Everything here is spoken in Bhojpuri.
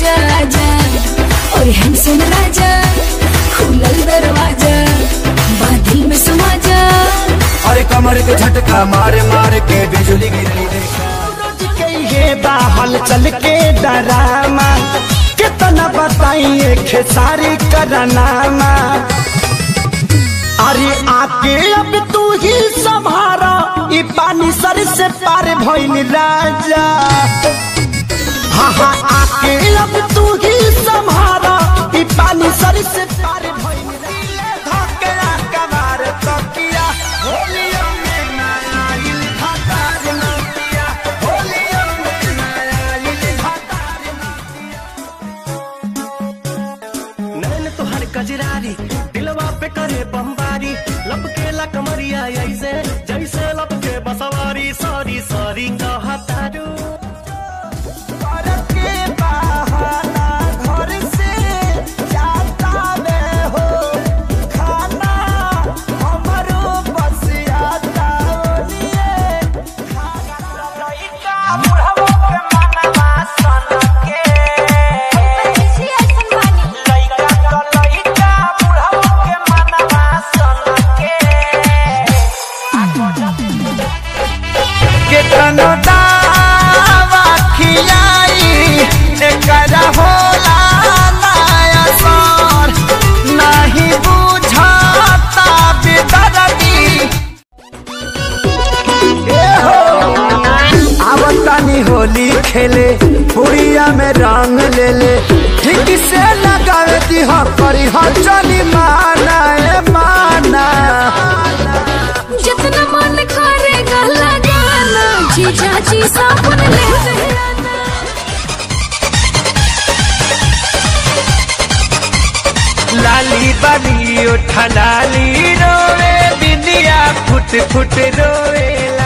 आजा आजा और हमसे राजा खुलल दरवाजा बादल में समा जा अरे कमर के झटका मारे मारे के बिजली गिरली देखा रोज के ये बाहल चल के डरामा कितना बताइए खेसारी करनामा अरे आके अब तू ही संभारा ई पानी सर से पार भइल राजा हाँ हाँ आके अब तू ही संभारा ई पानी सर से पार भइल दिले धके कबार तकिया होलिया में ना आइल भतार नतिया होलिया में ना आइल भतार नैन तोहर कजरारी दिलवा पे करे बमबारी लपके ला कमरिया ऐसे जैसे लपके बसवारी सॉरी सॉरी कहतारू के बहाना घर से जाता में हो खाना हमरो बस आता ओलिए लइका बुढ़वा के मनवा सन के लइका तो लइका बुढ़वा के मनवा सन के केतनो दावा खियाई एकरा होला नया सर नाही बुझाता बेदर्दी ए हो आवतानी होली खेले पुड़िया में रंग ले ले ठीक से लगावे दी हा करी हा चली माना ए माना जितना मन करेगा लगाना जीजा जी साबुन ले आना। लाली बाली उठा लाली रोवे बिंदिया फुट फुट रोवेला